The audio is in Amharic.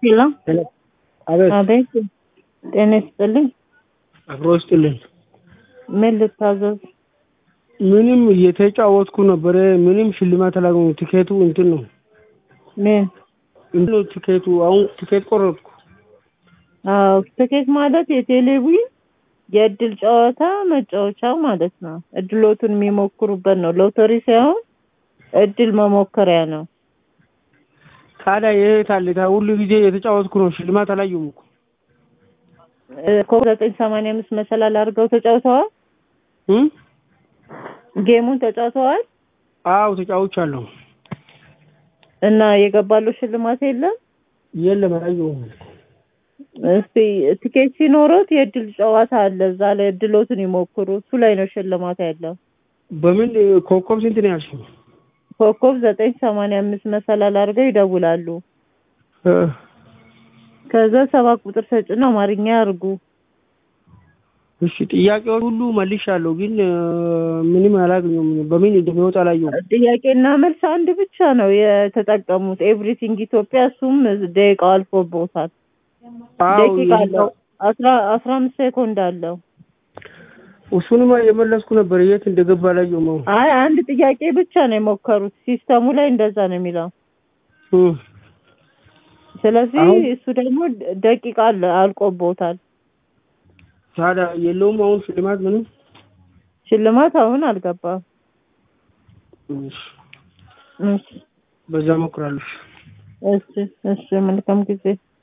ሄሎ አቤት አቤት ጤና ይስጥልኝ አብሮ ይስጥልኝ። ምን ልታዘዝ ምንም እየተጫወትኩ ነበረ። ምንም ሽልማት አላገኘሁም። ቲኬቱ እንትን ነው ምን እንትን ነው ቲኬቱ። አሁን ቲኬት ቆረጥኩ። አዎ ትኬት ማለት የቴሌቪዥን የእድል ጨዋታ መጫወቻ ማለት ነው። እድሎቱን የሚሞክሩበት ነው። ሎተሪ ሳይሆን እድል መሞከሪያ ነው። ታዲያ የት አለ? ታ- ሁሉ ጊዜ የተጫወትኩ ነው። ሽልማት አላየሁም እኮ። ኮብ ዘጠኝ ሰማንያ አምስት መሰላል አድርገው ተጫውተዋል። እም? ጌሙን ተጫውተዋል አዎ ተጫውቻለሁ። እና የገባለው ሽልማት የለም። የለም አላየሁም። እስቲ ቲኬት ሲኖሩት የእድል ጨዋታ አለ። እዛ ላይ እድሎትን ይሞክሩ። እሱ ላይ ነው ሽልማት ያለው። በምን ኮከብ ስንት ነው ያልሽኝ? ኮከብ ዘጠኝ ሰማንያ አምስት መሰላል አድርገው ይደውላሉ። እ፣ ከዛ ሰባት ቁጥር ተጭኖ አማርኛ ያርጉ። እሺ ጥያቄውን ሁሉ መልሻለሁ፣ ግን እ፣ ምንም አላገኘሁም። በምን እንደሚወጣ አላየሁም። ጥያቄና መልስ አንድ ብቻ ነው የተጠቀሙት። ኤቭሪቲንግ ኢትዮጵያ። እሱም ደቂቃው አልፎበታል። አዎ ደቂቃ አለው። የዛው- አስራ አስራ አምስት ሴኮንድ አለው። እሱንማ የመለስኩ ነበር። የት እንደገባ አላየሁም። አሁን አይ አንድ ጥያቄ ብቻ ነው የሞከሩት። ሲስተሙ ላይ እንደዛ ነው የሚለው። እ፣ ስለዚህ አሁን- እሱ ደግሞ ደቂቃ አለ አልቆቦታል። ታዲያ የለውም አሁን ሽልማት ምንም። ሽልማት አሁን አልገባም። እሺ፣ እሺ በዛ እሞክራለሁ። እሺ እሺ መልካም ጊዜ